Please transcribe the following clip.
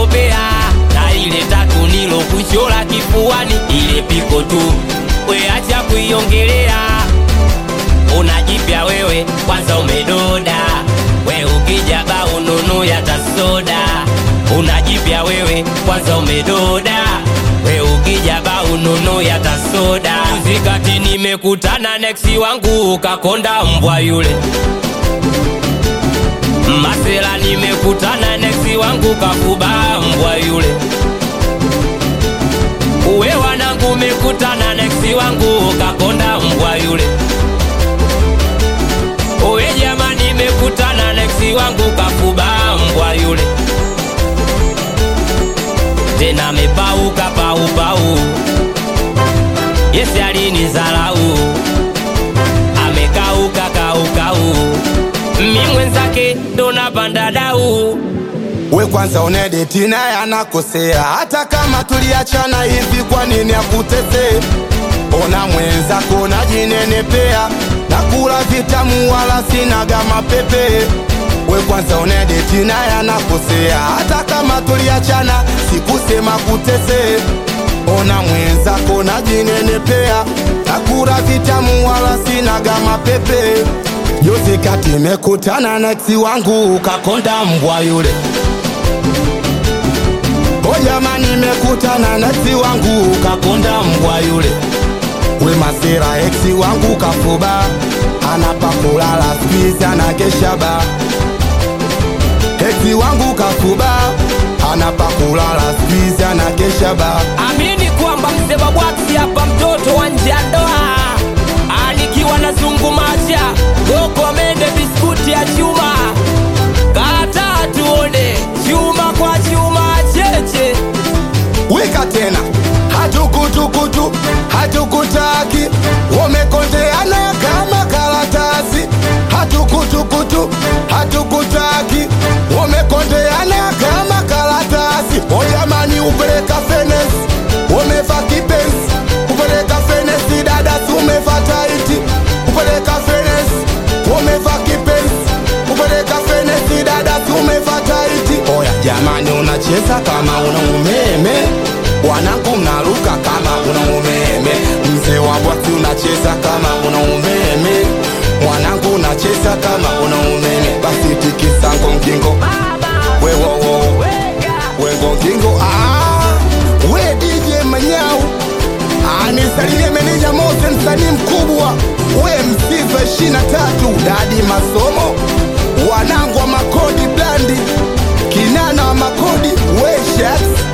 nilokuogopea na ile tatu nilokuchora kifuani ile piko tu weacha kuiongelea unajipya wewe kwanza umedoda we ukija ba ununu ya tasoda unajipya wewe kwanza umedoda we ukija ba ununu ya tasoda zikati nimekutana neksi wangu ukakonda mbwa yule masela nimekutana neksi wangu kakuba mbwa yule uwe wanangu umekutana neksi wangu ukakonda mbwa yule uwe jamani nimekutana neksi wangu kakuba mbwa yule tena mepauka paupau yesi alinizalau amekauka kaukau mi mwenzake ndo napanda dau we kwanza unedeti naye anakosea hata kama tuliachana hivi kwa nini akutesee ona mwenzako najinenepea na kula vitamu wala sinaga mapepe we kwanza unedeti naye anakosea hata kama tuliachana sikusema kutesee ona mwenzako najinenepea na kula vitamu wala sinaga mapepe Juzi kati mekutana na eksi wangu ukakonda mbwa yule O jamani, mekutana na eksi wangu ukakonda mbwa yule. We masera, eksi wangu kafuba, anapa kulala squeeze anakesha ba. Eksi wangu kafuba, anapa kulala squeeze anakesha ba. amini kwamba mzee babwaki hapa mtoto wa nje ya ndoa anikiwa na zungumacha goko mende biskuti ya chuma kata tuone chuma kwa chuma cheche wika tena hatukutukutu hatukutaki wamekondeana kama karatasi hatukutukutu hatukutaki wamekondeana kama karatasi ojamani upeleka fenesi wameva kipenzi upeleka fenesi dadasi umeva taiti upeleka fenesi wameva kipenzi upeleka fenesi dadasi umeva taiti oya jamani unacheza kama una umeme wanangu mnaruka kama una umeme mzee wa bwati unacheza kama una umeme mwanangu unacheza kama una umeme basi tikisango mkingo wewowo wengo ngingo ah, we DJ Manyau anisalimie meneja Mose, msanii mkubwa we msiva ishirini na tatu dadi masomo wanangu wa makodi blandi kinana wa makodi we shaks